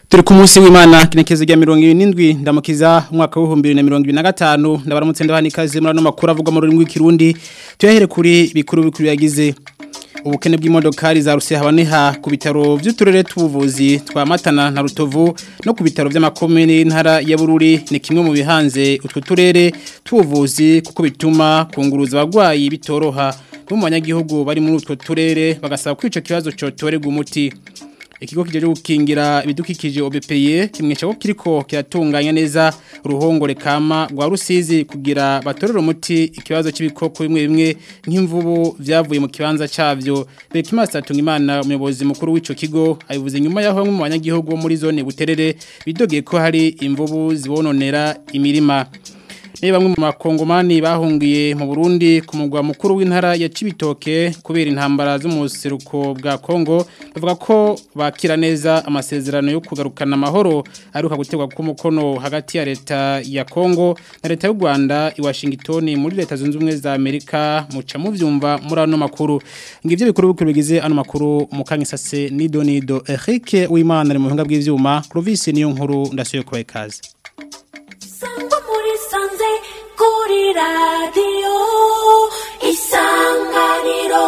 Turi ku munsi w'Imana kinekezo rya 77 ndamukiza umwaka wa 2025 ndabaramutse ndabana ikaze muri no makuru avuga mu rurimi rw'ikirundi tuyahere kuri bikuru bikuru yagize ubukene bw'imodokari za Rusiha habaneha ku bitaro by'uturere tubuvuzi twa Matana na Rutovu no ku bitaro by'amakomune y'intara ya Bururi ni kimwe mu bihanze utwo turere tubuvuzi kuko bituma kunguruza abagwayi bitoroha mu banyagihugu bari muri utwo turere bagasaba kwica kibazo cyotorega umuti ikigo kijeje gukingira ibidukikije OBPE kimwesha ko kiriko kiratunganya neza ruhongore kama rwa rusizi kugira batorera umuti ikibazo c'ibikoko bimwe bimwe nk'imvubu vyavuye mu kibanza cavyo Bekimasa Tungimana umuyobozi mukuru w'ico kigo abivuze nyuma yaho mu banyagihugu muri zone buterere bidogeye ko hari imvubu zibononera imirima Ni bamwe mu makongomani bahungiye mu Burundi ku mugwa mukuru w'intara ya Cibitoke kubera intambara zo mu seruko bwa Kongo bavuga ko bakira neza amasezerano yo kugarukana amahoro aruka gutegwa ku mukono hagati ya leta ya Kongo na leta y'u Rwanda i Washington muri leta zunze ubumwe za Amerika muca muvyumva muri ano makuru ngivyo bikuru bikuru bigize ano makuru mukanyisase ni Donido Eric Uwimana ari mu buhinga bw'ivyuma Clovis niyo nkuru ndasuye kubaye kaze Sangwa muri sanze kuri radio isanganiro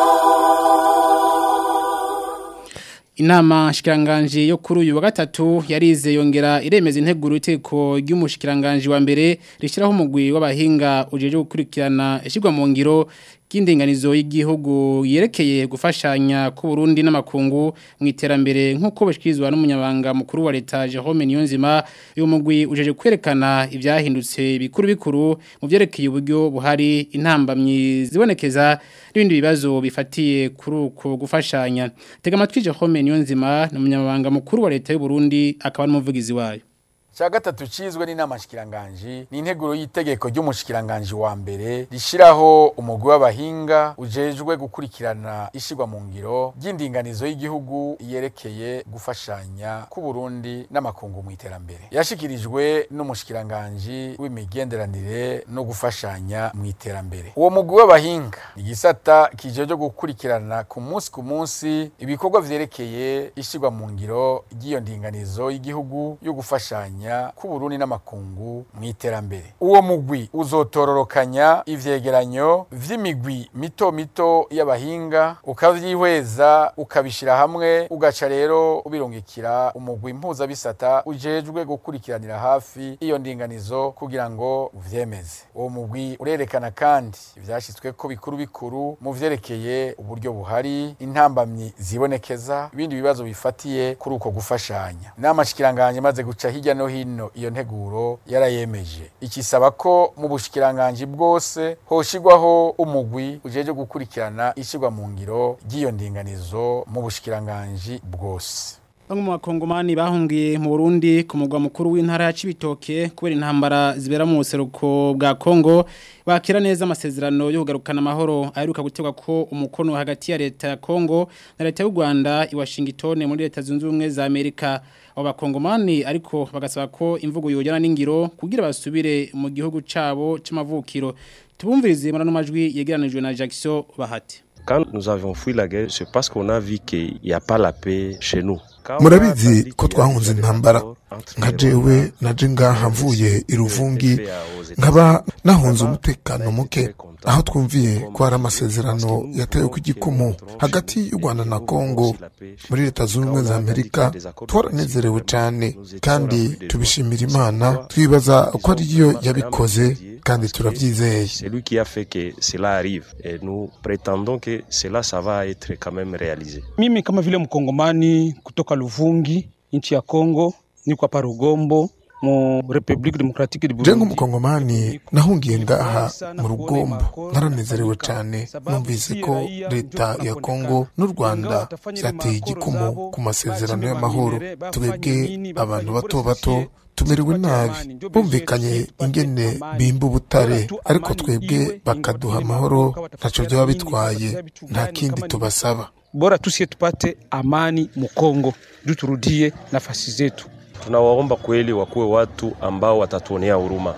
Inama shikiranganje yo kuri uyu wa gatatu yarize yongera iremeza integuro iteko ry'umushikiranganje wa mbere rishiraho umugwi w'abahinga ujeje gukurikirana ishigwa mu ngiro y'indinganizo y'igihugu yerekeye gufashanya ku Burundi n'amakungu mu iterambere nk'uko bashikirizwa n'umunyabanga mukuru wa leta Jerome Niyonzima uyu mugwi ujeje kwerekana ivyahindutse bikuru bikuru mu vyerekeye uburyo buhari intambamyi zibonekeza n'ibindi bibazo bifatiye kuri uko gufashanya tega amatwi Jerome Niyonzima n'umunyabanga mukuru wa leta y'u Burundi akaba n'umuvugizi wayo Cha gatatu cizwe n'inama shikiranganje ni integuro y'itegeko ry'umushikiranganje wa mbere rishiraho umugwi w'abahinga ujejwe gukurikirana ishigwa mu ngiro ry'indinganizo y'igihugu yerekeye gufashanya ku Burundi n'amakungu mu iterambere yashikirijwe n'umushikiranganje w'imigenderanire no gufashanya mu iterambere uwo mugwi w'abahinga ni gisata kijeje gukurikirana ku munsi ku munsi ibikorwa vyerekeye ishigwa mu ngiro ry'iyo ndinganizo y'igihugu yo gufashanya ku Burundi n'amakungu mu iterambere uwo mugwi uzotororokanya ivyegeranyo vy'imigwi mito mito y'abahinga ukavyihweza ukabishira hamwe ugaca rero ubirungikira umugwi mpuzabisata ujejwe gukurikiranira hafi iyo ndinganizo kugira ngo uvyemeze uwo mugwi urerekana kandi ivyashitsweko bikuru bikuru mu vyerekeye uburyo buhari intambamyi zibonekeza ibindi bibazo bifatiye kuri uko gufashanya inama shikiranganje maze guca hirya no hino iyo nteguro yarayemeje ikisaba ko mu bushikiranganje bwose hoshigwaho umugwi ujeje gukurikirana ishigwa mu ngiro ry'iyo ndinganizo mu bushikiranganje bwose Bamwe mu bakongomani bahungiye mu Burundi ku mugwa mukuru w'intara ya Cibitoke kubera intambara zibera mu buseruko bwa Kongo bakira neza amasezerano yo kugarukana amahoro aheruka gutegwa ko umukono hagati ya leta ya Kongo na leta y'u Rwanda i Washington muri leta zunze ubumwe za Amerika abo bakongomani ariko bagasaba ko imvugo yojana n'ingiro kugira basubire mu gihugu cabo c'amavukiro tubumvirize muri no majwi yegeranijwe na Jackson Bahati Quand nous avions fui la guerre, c'est parce qu'on a vu qu'il n'y a pas la paix chez nous. murabizi ko twahunze intambara nka jewe naje ngaha mvuye iruvungi nkaba nahunze umutekano muke aho twumviye ko hari amasezerano yatewe ku igikumu hagati y'u rwanda na kongo muri leta zunze ubumwe za amerika twaranezerewe cyane kandi tubishimira imana twibaza ko ariyo yabikoze kandi turabyizeye C'est lui qui a fait que cela arrive. Et nous prétendons que cela, ça va être quand même réalisé. Mimi kama vile mkongomani kutoka Luvungi, nchi ya Kongo, niko hapa Rugombo mu Republique Democratique du je Burundi. nk'umukongomani nahungiye ngaha mu rugombo naranezerewe cyane numvise ko leta ya kongo n'u rwanda byateye igikumu ku masezerano y'amahoro twebwe abantu bato bato tumerewe nabi bumvikanye ingene bimba ubutare ariko twebwe bakaduha amahoro ntacyo byaba bitwaye nta kindi tubasaba Bora tusie tupate amani mu Kongo, juu turudie nafasi zetu. Tunawaomba kweli wakuwe watu ambao watatuonea huruma.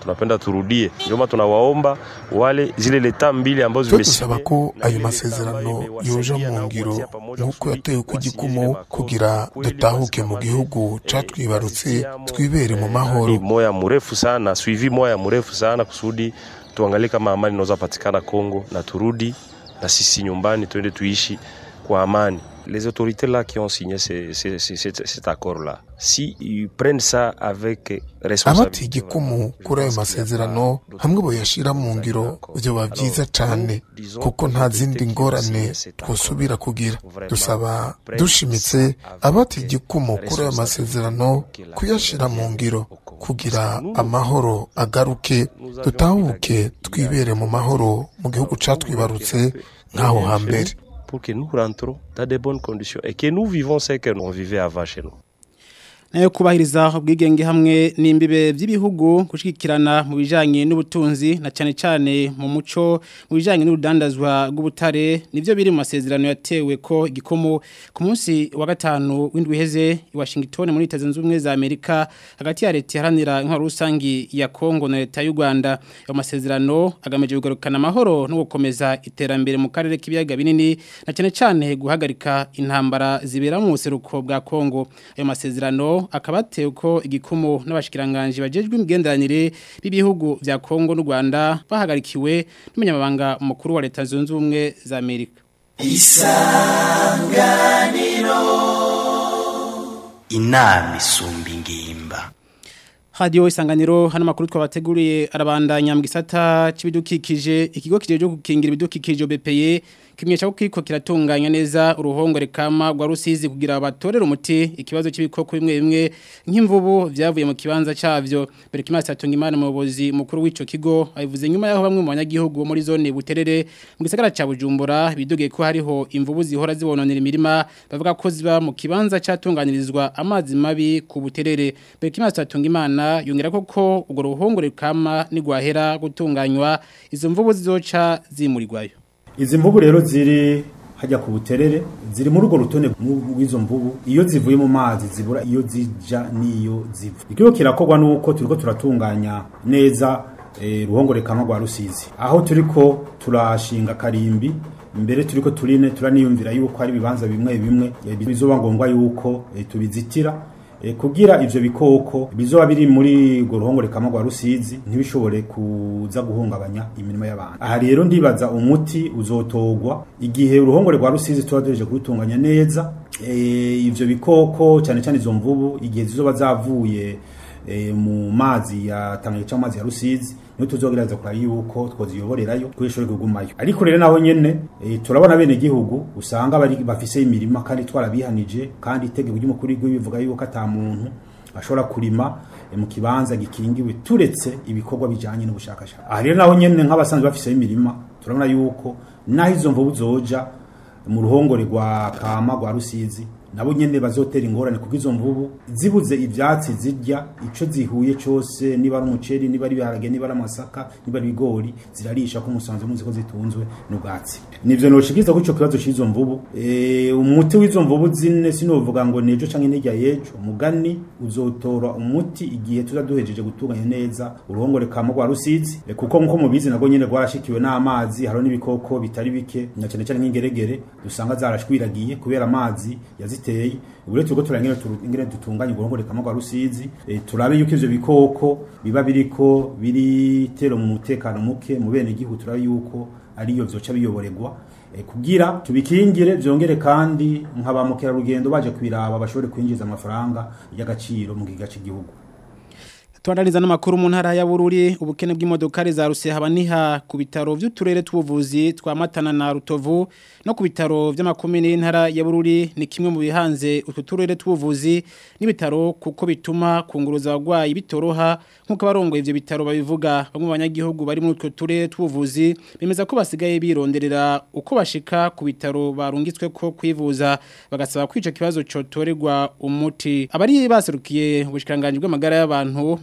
tunapenda turudie. Ndio maana tunawaomba wale zile leta mbili ambazo twe zimesinye dusaba ko na ayo vile masezerano leta ambayo yoja imewasaidia mu nao ngiro kuanzia pamoja nk'uko kusudi yatewe ku wasinye gikumu ile makoro. kugira Kweli dutahuke basi mu kama gihugu vile, catwibarutse eh, kazi twibere mu eh, mahoro nani moya mrefu sana suivi moya mrefu sana kusudi tuangalie kama amani inaweza patikana Kongo na turudi na sisi nyumbani tuende tuishi kwa amani. Les autorités là qui ont signé ce- ce- ce- cet, cet accord là, si ils prennent ça avec responsabilité, abatiye igikumu kuri ayo masezerano hamwe boyashira mu ngiro vyoba vyiza cane kuko nta zindi ngorane twosubira kugira dusaba dushimitse abatiye igikumu kuri ayo masezerano kuyashira mu ngiro kugira amahoro agaruke dutahuke twibere mu mahoro mu gihugu catwibarutse nk'aho hambere pour que nous rentrons dans de bonnes conditions et que nous vivons ce que l'on vivait avant chez nous. nayo kubahiriza ubwigenge hamwe n'imbibe by'ibihugu gushigikirana mu bijanye n'ubutunzi na cyane cyane mu muco mu bijanye n'urudandazwa rw'ubutare nivyo biri mu masezerano yatewe ko igikomo ku munsi wa gatanu w'indwi iheze i Washington muri Leta Zunze Ubumwe za Amerika hagati ya leta iharanira intwaro rusangi ya Kongo na leta y'u Rwanda ayo masezerano agamije kugarukana amahoro no gukomeza iterambere mu karere k'ibiyaga binini na cyane cyane guhagarika intambara zibera mu buseruko bwa Kongo ayo masezerano akaba atewe ko igikumu n'abashikiranganje bajejwe imigenderanire b'ibihugu vya Kongo n'u Rwanda bahagarikiwe n'umunyamabanga mukuru wa leta zunze ubumwe za Amerika inama isumba ingimba Radio isanganiro hano makuru twabateguriye arabandanya mu gisata c'ibidukikije ikigo kijeje gukingira ibidukikije BPE kimwe cyo kiko kiratunganya neza uruhongore kama rwa rusizi kugira abatorera umuti ikibazo cy'ibikoko bimwe bimwe nk'imvubu vyavuye mu kibanza cavyo bere kimasa yatunga imana umuyobozi mukuru w'ico kigo abivuze nyuma yaho bamwe mu banyagihugu bo muri zone buterere mu gisagara ca Bujumbura bidoge ko hariho imvubu zihora zibononera imirima bavuga ko ziba mu kibanza catunganirizwa amazi mabi ku buterere bere kimasa yatunga imana yongera ko ko urwo ruhongore kama nigwahera gutunganywa izo mvubu zizoca zimurirwayo izi mvubu rero ziri hajya ku buterere ziri muri urwo rutonde rw'izo mvubu iyo zivuye mu mazi zibura iyo zija n'iyo ziva ikigo kirakorwa nuko turiko turatunganya neza eh, ruhongore kamwe rwa rusizi aho turiko turashinga karimbi mbere turiko turine turaniyumvira yuko hari ibibanza bimwe bimwe eh, bizoba ngombwa yuko eh, tubizitira E, kugira ivyo bikoko bizoba biri muri urwo ruhongore kamwe rwa rusizi ntibishobore kuza guhungabanya imirimo y'abantu aha rero ndibaza umuti uzotogwa igihe uruhongore rwa rusizi tuba duheje kubitunganya neza e, ivyo bikoko cyane cyane izo mvubu igihe zizoba zavuye e, mu mazi ya Tanganyika cyangwa amazi ya Rusizi niyo tuzogereza kwa yuko twoziyoborerayo twishobore kugumayo ariko rero naho nyene e, turabona bene gihugu usanga bari bafise imirima kandi twarabihanije kandi itegeko ry'umukuru w'igihugu bivuga yuko ata muntu ashobora kurima e, mu kibanza gikingiwe turetse ibikorwa bijanye n'ubushakashatsi aha rero naho nyene nk'abasanzwe bafise imirima turabona yuko naho izo mvubu zoja mu ruhongore rwa kama rwa rusizi nabo nyene bazotera ingorane kuko izo mvubu zibuze ivyatsi zirya ico zihuye cose niba ari umuceri niba ari ibiharage niba ari amasaka niba ari ibigori zirarisha ko umusanzu muzi ko zitunzwe n'ubwatsi nivyo noshikiza ko ico kibazo c'izo mvubu e, umuti w'izo mvubu zine sinovuga ngo nejo canke n'irya yejo umugani uzotora umuti igihe tuza duhejeje gutunganya neza uruhongore kama rwa rusizi e, kuko nko mubizi nago nyene rwarashikiwe n'amazi hariho n'ibikoko bitari bike na cane cane nk'ingeregere dusanga zarashwiragiye kubera amazi yaziteye ubu rero turiko turangene ingene dutunganya uruhongore kama rwa rusizi e, turabe yuko ivyo bikoko biba biriko biritero mu mutekano muke mu bene gihugu turabe yuko ariyo vyoca biyoborerwa e, kugira tubikingire vyongere kandi nkaba mukerarugendo baje kwiraba bashobore kwinjiza amafaranga y'agaciro mu giga cy'igihugu Tuandaliza n'amakuru mu ntara ya Bururi ubukene bw'imodokari za Rusiha habaniha ku bitaro vy'uturere tw'ubuvuzi twa Matana na Rutovu no ku bitaro vy'amakomine y'intara ya Bururi ni kimwe mu bihanze utu turere tw'ubuvuzi n'ibitaro kuko bituma kunguruza abagwayi bitoroha nkuko barongo ivyo bitaro babivuga bamwe mu banyagihugu bari muri utwo turere tw'ubuvuzi bemeza ko basigaye bironderera uko bashika ku bitaro barungitswe ko kwivuza bagasaba kwica kibazo cotorerwa umuti abari baserukiye ubushikanganje bw'amagara y'abantu mu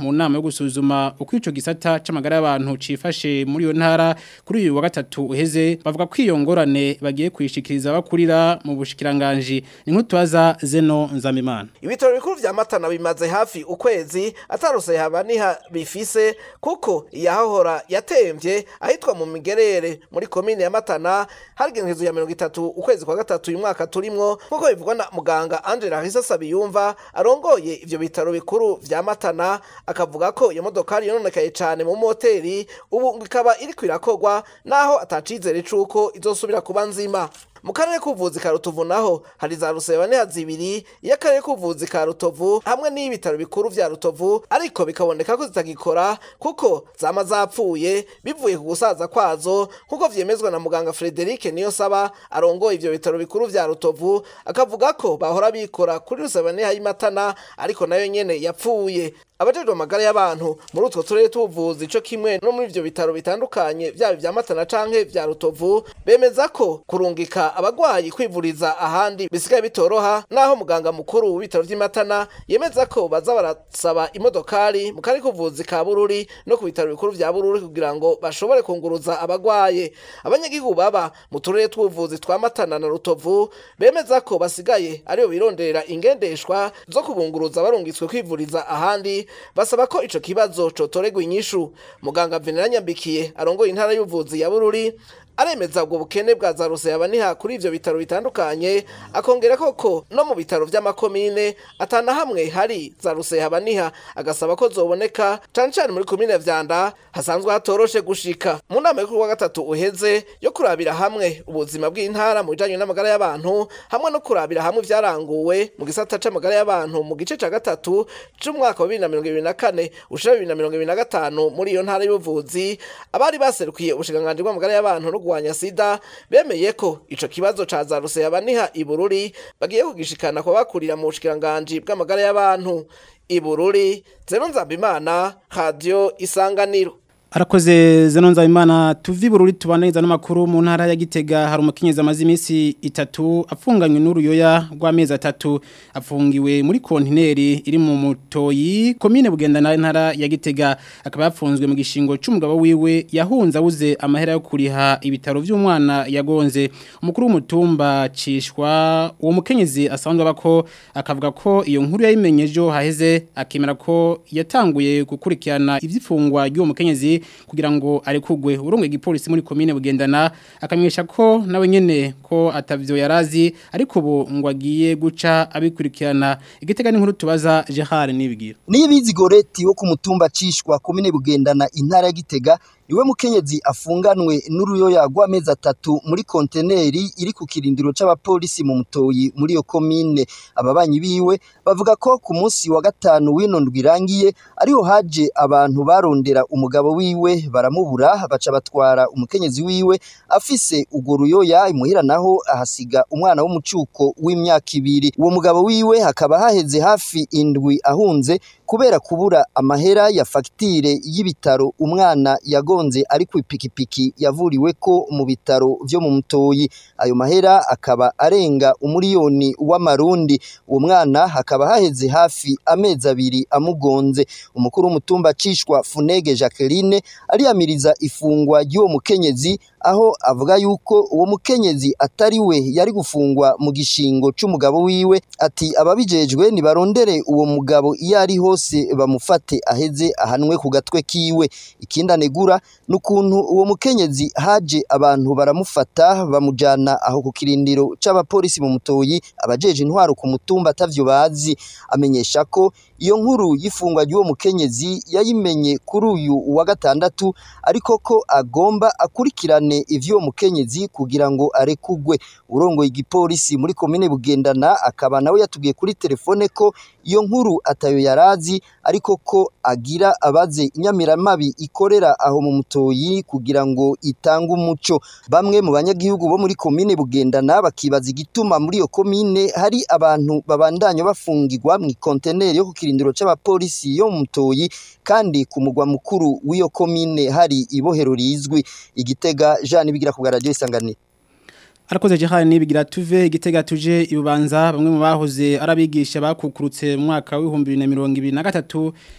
mu nama yo gusuzuma uko ico gisata c'amagara y'abantu cifashe muri iyo ntara kuri uyu wa gatatu uheze bavuga ko iyo ngorane bagiye kwishikiriza bakurira mu bushikiranganje ni nk'utwaza Zeno Nzamimana ibitaro bikuru vya Matana bimaze hafi ukwezi atarose habaniha bifise kuko iyahahora yatemvye ahitwa mu migerere muri komine ya Matana harigengezo ya 30 ukwezi kwa gatatu uyu mwaka turimwo nkuko bivugwa na muganga Angela Hisa Sabiyumva arongoye ivyo bitaro bikuru vya Matana akavuga ko iyo modokari yononekaye cane mu moteri ubu ikaba iri kwirakogwa naho atacizere cuko izosubira kuba nzima mu karere k'ubuvuzi ka rutovu naho hari za rusebane zibiri y'akarere k'ubuvuzi ka rutovu hamwe n'ibitaro bikuru vya rutovu ariko bikaboneka ko zitagikora kuko zama zapfuye bivuye ku gusaza kwazo nk'uko vyemezwa na muganga Frederic Niyonsaba arongoye ivyo bitaro bikuru vya rutovu akavuga ko bahora bikora kuri rusebane y'imatana ariko nayo nyene yapfuye abajejwe amagara y'abantu muri utwo turere tubuvuzi ico kimwe no muri ivyo bitaro bitandukanye vyaba vya Matana canke vya Rutovu bemeza ko kurungika abagwayi kwivuriza ahandi bisigaye bitoroha naho muganga mukuru w'ibitaro vy'Imatana yemeza ko baza barasaba imodokari mu kari kuvuzi ka Bururi no ku bitaro bikuru vya Bururi kugira ngo bashobore kunguruza abagwaye abanyagihugu baba mu turere tubuvuzi twa Matana na Rutovu bemeza ko basigaye ariyo bironderera ingendeshwa zo kubunguruza barungitswe kwivuriza ahandi basaba ko ico kibazo cotoregwa inyishu muganga Venera Nyambikiye arongoye intara y'ubuvuzi ya Bururi aremeza ubwo bukene bwa za ruseyabaniha kuri ivyo bitaro bitandukanye akongera koko no mu bitaro vy'amakomine atana hamwe hari za ruseyabaniha agasaba ko zoboneka cane cane muri komine vyanda hasanzwe hatoroshe gushika mu nama y'ukuru wa gatatu uheze yo kurabira hamwe ubuzima bw'intara mu bijanye n'amagara y'abantu hamwe no kurabira hamwe ivyaranguwe mu gisata c'amagara y'abantu mu gice ca gatatu c'umwaka wa bibiri na mirongo ibiri na kane ushira bibiri na mirongo ibiri na gatanu muri iyo ntara y'ubuvuzi abari baserukiye ubushikiranganji bw'amagara y'abantu no kurwanya sida bemeye ko ico kibazo ca za ruseyabaniha ibururi bagiye kugishikana kwa bakurira mu bushikiranganji bw'amagara y'abantu ibururi zero nzambimana radio isanganiro Arakoze zeno nzabimana tuvi bururi tubananiza n'amakuru mu ntara ya Gitega hari umukenyezi amazi iminsi itatu afunganywe n'uruyoya rw'amezi atatu afungiwe muri kontineri iri mu mutoyi komine bugenda na ntara ya Gitega akaba yafunzwe mu gishingo c'umugabo wiwe yahunze abuze amahera yo kuriha ibitaro vy'umwana yagonze umukuru w'umutumba cishwa uwo mukenyezi asanzwe abako akavuga ko iyo nkuru yayimenyejo haheze akemera ko yatanguye gukurikirana ivyifungwa ry'uwo mukenyezi kugira ngo arekugwe urungwe igipolisi muri komine bugendana akamwesha ko nawe nyene ko atavyo yarazi ariko ubu ngo agiye guca abikurikirana igitega n'inkuru tubaza Gerard nibigira Niyibizi Goreti wo ku mutumba cishwa komine bugendana intara ya Gitega iwe mukenyezi afunganwe n'uruyoya rw'amezi atatu muri konteneri iri ku kirindiro c'abapolisi mu mutoyi muri iyo komine ababanyi biwe bavuga ko ku munsi wa gatanu w'ino ndwi irangiye ariho haje abantu barondera umugabo wiwe baramubura baca batwara umukenyezi wiwe afise urwo ruyoya imuhira naho ahasiga umwana w'umucuko w'imyaka ibiri uwo mugabo wiwe hakaba haheze hafi indwi ahunze kubera kubura amahera ya fagitire y'ibitaro umwana yagonze ari ku ipikipiki yavuriwe ko mu bitaro vyo mu mutoyi ayo mahera akaba arenga umuriyoni w'amarundi uwo mwana hakaba haheze hafi amezi abiri amugonze umukuru w'umutumba cishwa funege jacqueline ariyamiriza ifungwa ry'uwo mukenyezi aho avuga yuko uwo mukenyezi atari we yari gufungwa mu gishingo c'umugabo wiwe ati ababijejwe nibarondere uwo mugabo iyo ari hose bamufate aheze ahanwe ku gatwe kiwe ikindi anegura n'ukuntu uwo mukenyezi haje abantu baramufata bamujana aho ku kirindiro c'abapolisi mu mutoyi abajeje intwaro ku mutumba atavyo bazi amenyesha ko iyo nkuru y'ifungwa ry'uwo mukenyezi yayimenye kuri uyu wa gatandatu ariko ko agomba akurikirane ivy'uwo mukenyezi kugira ngo arekugwe urongoye igipolisi muri komine bugendana akaba nawe yatubwiye kuri telefone ko iyo nkuru atayo yarazi ariko ko agira abaze inyamiramabi ikorera aho mu mutoyi kugira ngo itange umuco bamwe mu banyagihugu bo muri komine bugendana bakibaza igituma muri iyo komine hari abantu babandanya bafungirwa mu konteneri yo ku kirindiro c'abapolisi yo mu mutoyi kandi ku mugwa mukuru w'iyo komine hari ibohero rizwi igitega Jean bigira ku radio isanganiro Arakoze Gerard nibigira tuve igitega tuje ibubanza bamwe mu bahoze arabigisha bakukurutse mu mwaka wa 2023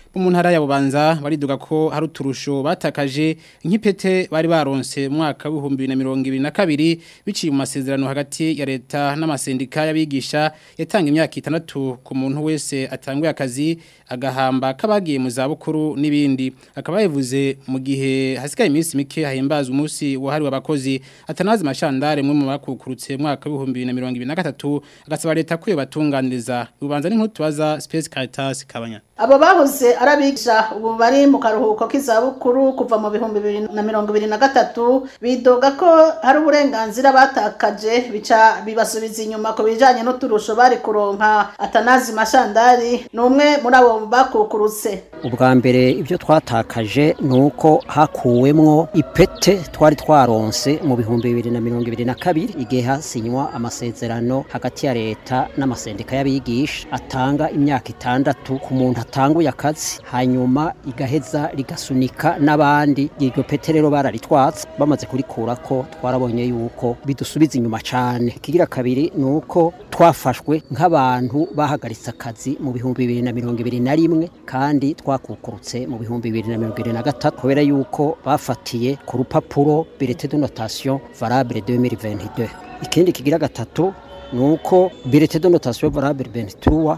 bo mu ntara ya Bubanza bariduga ko hari uturusho batakaje nk'ipete bari baronse mu mwaka w'ibihumbi bibiri na mirongo ibiri na kabiri biciye mu masezerano hagati ya leta n'amasendika y'abigisha yatanga imyaka itandatu ku muntu wese atanguye akazi agahamba k'abagiye mu zabukuru n'ibindi akaba yavuze mu gihe hasigaye iminsi mike hahimbazwa umunsi wahariwe abakozi atanazi mashandare mwe mu bakukurutse mu mwaka w'ibihumbi bibiri na mirongo ibiri na gatatu agasaba leta ko yobatunganiriza ubanza n'inkuru tubaza Space Caritas Kabanya abo bahoze arabigisha ubu bari mu karuhuko k'izabukuru kuva mu bihumbi bibiri na mirongo ibiri na gatatu bidoga ko hari uburenganzira batakaje bica bibasubiza inyuma ku bijanye n'uturusho bari kuronka atanazi mashandari ni umwe muri abo bakukurutse ubwa mbere ibyo twatakaje ni uko hakuwemwo ipete twari twaronse mu bihumbi bibiri na mirongo ibiri na kabiri igihe hasinywa amasezerano hagati ya leta n'amasendika y'abigisha atanga imyaka itandatu ku muntu atanguye akazi hanyuma igaheza rigasunika n'abandi iryo pete rero bararitwatse bamaze kurikurako twarabonye yuko bidusubiza inyuma cyane ikigira kabiri ni uko twafashwe nk'abantu bahagaritse akazi mu bihumbi bibiri na mirongo ibiri na rimwe kandi twakukurutse mu bihumbi bibiri na mirongo ibiri na gatatu kubera yuko bafatiye ku rupapuro birete de notation valable 2022 ikindi kigira gatatu ni uko birete de notation valable 23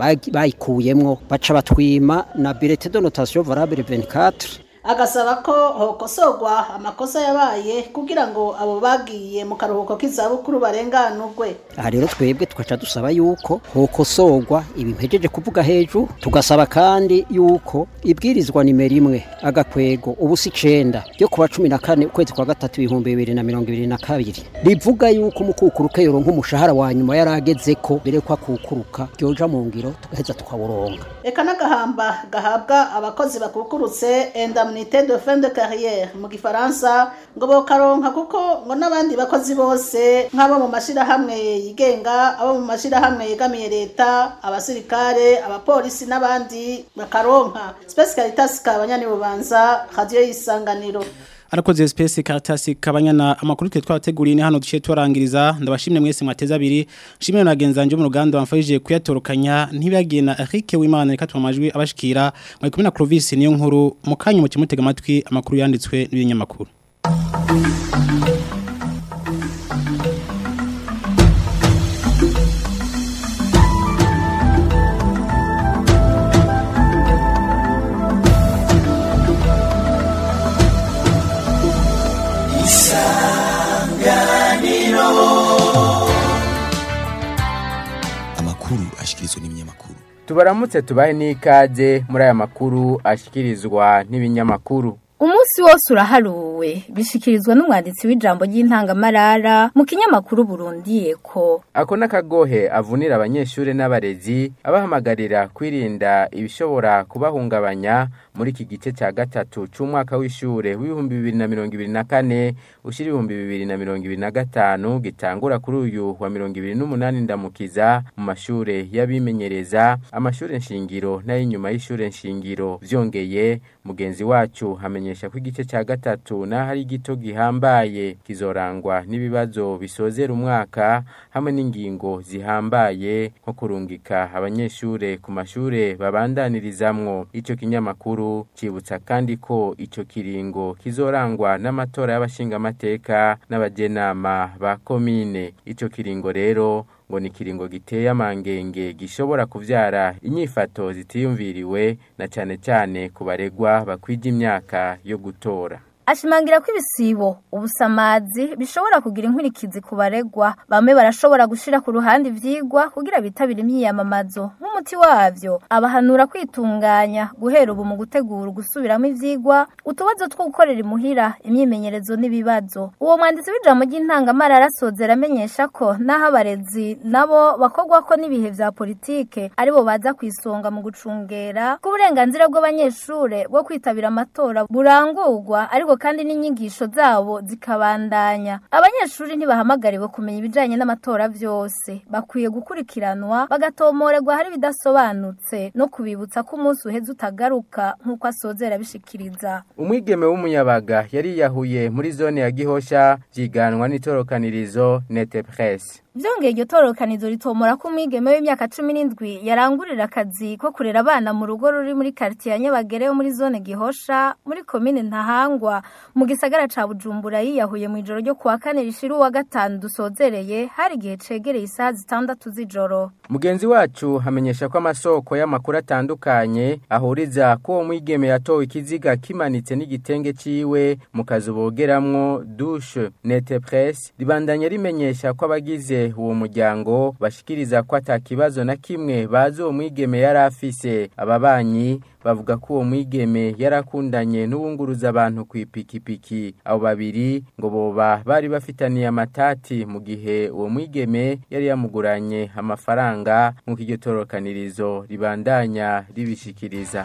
bayikuyemwo baca batwima na birete de notation valable 24 agasaba ko hokosorwa amakosa yabaye kugira ngo abo bagiye mu karuhuko k'izabukuru barenganurwe aha rero twebwe tugaca dusaba yuko hokosorwa ibi mpejeje kuvuga hejuru tugasaba kandi yuko ibwirizwa nimero imwe agakwego ubusa icenda ryo kuwa cumi na kane ukwezi kwa gatatu ibihumbi bibiri na mirongo ibiri na kabiri rivuga yuko umukukuruka yoronka umushahara wa nyuma yari ageze ko mbere ko akukuruka ryoja mu ngiro tugaheza tukawuronka eka n'agahamba gahabwa abakozi bakukurutse indemnité de fin de carrière mu gifaransa ngo bokaronka kuko ngo n'abandi bakozi bose nk'abo mu mashirahamwe yigenga abo mu mashirahamwe yegamiye leta abasirikare abapolisi n'abandi bakaronka Space Caritas kabanyani bubanza radio yisanganiro Arakoze space Caritas kabanyana amakuru twe twateguriye ni hano duciye turangiriza ndabashimye mwese mwateza abiri shimire na genzanje mu ruganda bamfashije kuyatorokanya ntibagiye na Eric Wimana reka tumajwi abashikira muri kumwe na Clovis niyo nkuru mukanya mu kimutega amatwi amakuru yanditswe n'ibinyamakuru amakuru ashikirizwa n'ibinyamakuru tubaramutse tubahe n'ikaze muri aya makuru ashyikirizwa n'ibinyamakuru umunsi wose uraharuwe bishikirizwa n'umwanditsi w'ijambo ry'intangamarara mu kinyamakuru Burundi ko ako n'akagohe avunira abanyeshuri n'abarezi abahamagarira kwirinda ibishobora kubahungabanya muri iki gice cya gatatu cy'umwaka w'ishure w'ibihumbi bibiri na mirongo ibiri na kane ushyira ibihumbi bibiri na mirongo ibiri na gatanu gitangura kuri uyu wa mirongo ibiri n'umunani ndamukiza mu mashure y'abimenyereza amashure nshingiro n'ay'inyuma y'ishure nshingiro vyongeye mugenzi wacu hamenyesha ko igice cya gatatu naho ari gito gihambaye kizorangwa n'ibibazo bisozera umwaka hamwe n'ingingo zihambaye nko kurungika abanyeshure ku mashure babandanirizamwo ico kinyamakuru cibutsa kandi ko ico kiringo kizorangwa n'amatora y'abashingamateka n'abajenama ba komine ico kiringo rero ngo ni kiringo giteye amangenge gishobora kuvyara inyifato zitiyumviriwe na cane cane ku baregwa bakwija imyaka yo gutora ashimangira ko ibisibo ubusamazi bishobora kugira inkurikizi ku baregwa bamwe barashobora gushira ku ruhande ivyigwa kugira bitabire imyiyamamazo nk'umuti wavyo abahanura kwitunganya guhera ubu mu gutegura gusubiramo ivyigwa utubazo two gukorera imuhira imyimenyerezo n'ibibazo uwo mwanditsi w'ijambo ry'intangamara arasozera amenyesha ko n'aho abarezi nabo bakogwa ko n'ibihe vya politike aribo baza kwisonga mu gucungera k'uburenganzira bw'abanyeshure bwo kwitabira amatora burangurwa ariko kandi n'inyigisho zabo zikabandanya abanyeshuri ntibahamagariwe kumenya ibijanye n'amatora vyose bakwiye gukurikiranwa bagatomorerwa hari bidasobanutse no kubibutsa ko umunsi uheze utagaruka nk'uko asozera bishikiriza umwigeme w'umuyabaga yari yahuye muri zone ya gihosha vyiganwa n'itorokanirizo nete presse byongeye iryo tororokanizo ritomora ko umwigeme w'imyaka cumi n'indwi yarangurira akazi ko kurera abana mu rugo ruri muri quartier ya Nyabagere yo muri zone Gihosha muri komine Ntahangwa mu gisagara ca Bujumbura yiyahuye mu ijoro ryo kuwa kane rishira uwa gatanu dusozereye hari igihe cegereye isaha zitandatu z'ijoro Mugenzi wacu hamenyesha ko amasoko y'amakuru atandukanye ahuriza ko uwo mwigeme yatowe ikiziga kimanitse n'igitenge ciwe mu kazu bogeramwo douche nete presse ribandanya rimenyesha ko abagize uwo muryango bashikiriza ko atakibazo na kimwe bazi uwo mwigeme yari afise ababanyi bavuga ko uwo mwigeme yarakundanye n'uwunguruza abantu ku ipikipiki abo babiri ngo boba bari bafitaniye amatati mu gihe uwo mwigeme yari yamuguranye amafaranga nk'uko iryo torokanirizo ribandanya ribishikiriza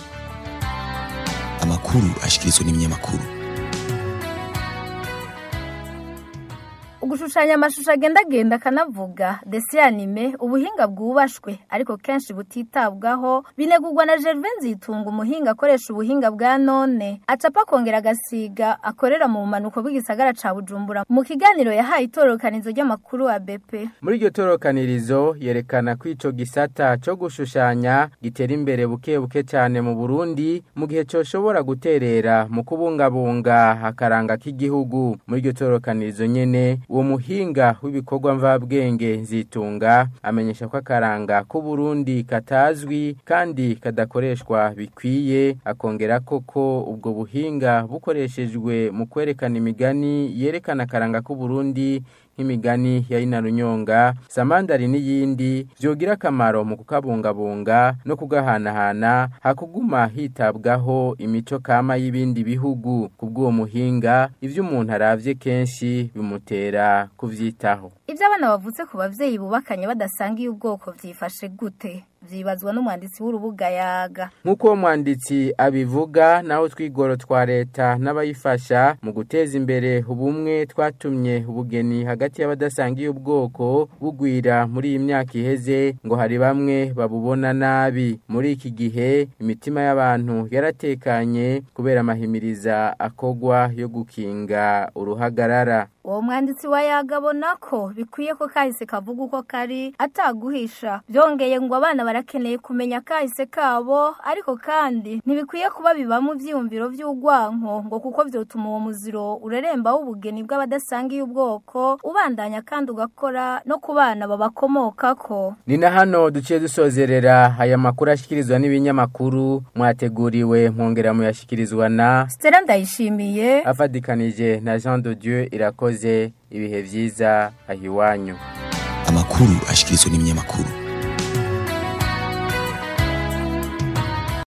amakuru ashikirizwa n'ibinyamakuru ugushushanya amashusho agendagenda akanavuga desi anime ubuhinga bwubashwe ariko kenshi butitabwaho binegurwa na Gervais Nzitunga umuhinga akoresha ubuhinga bwa none acapa akongera agasiga akorera mu bumanuko bw'igisagara ca Bujumbura mu kiganiro yahaye itororokanizo ry'amakuru wa BP muri iryo torokanirizo yerekana ko ico gisata co gushushanya gitera imbere buke buke cyane mu Burundi mu gihe coshobora guterera mu kubungabunga akaranga k'igihugu muri iryo torokanirizo nyene uwo muhinga w'ibikorwa mvabwenge nzitunga amenyesha ko akaranga k'uburundi katazwi kandi kadakoreshwa bikwiye akongera koko ubwo buhinga bukoreshejwe mu kwerekana imigani yerekana akaranga k'uburundi nk'imigani ya ina runyonga samandari n'iyindi byogira akamaro mu kukabungabunga no kugahanahana hakuguma hitabwaho imico kama y'ibindi bihugu kubw'uwo muhinga ibyo umuntu aravye kenshi bimutera kuvyitaho ibyo abana bavutse ku bavyeyi bubakanye badasangiye ubwoko vyifashe gute vyibazwa n'umwanditsi w'urubuga yaga nk'uko uwo mwanditsi abivuga naho twigoro twa leta n'abayifasha mu guteza imbere ubumwe twatumye ubugeni hagati y'abadasangiye ubwoko bugwira muri iyi myaka iheze ngo hari bamwe babubona nabi muri iki gihe imitima y'abantu yaratekanye kubera amahimiriza akogwa yo gukinga uruhagarara uwo mwanditsi wa yaga abona ko bikwiye ko kahise kavuga uko kari ataguhisha byongeye ngo abana barakeneye kumenya kahise kabo ariko kandi ntibikwiye kuba bibamo ibyiyumviro by'urwanko ngo kuko byotuma uwo muziro ureremba w'ubugeni bw'abadasangiye ubwoko ubandanya kandi ugakora no ku bana babakomokako ni na hano duciye dusozerera aya makuru ashyikirizwa n'ibinyamakuru mwateguriwe mwongera muyashyikirizwa na Stella ndayishimiye afatikanije na Jean de Dieu irakoze ibihe byiza ahiwanyu amakuru ashikirizwa n'ibinyamakuru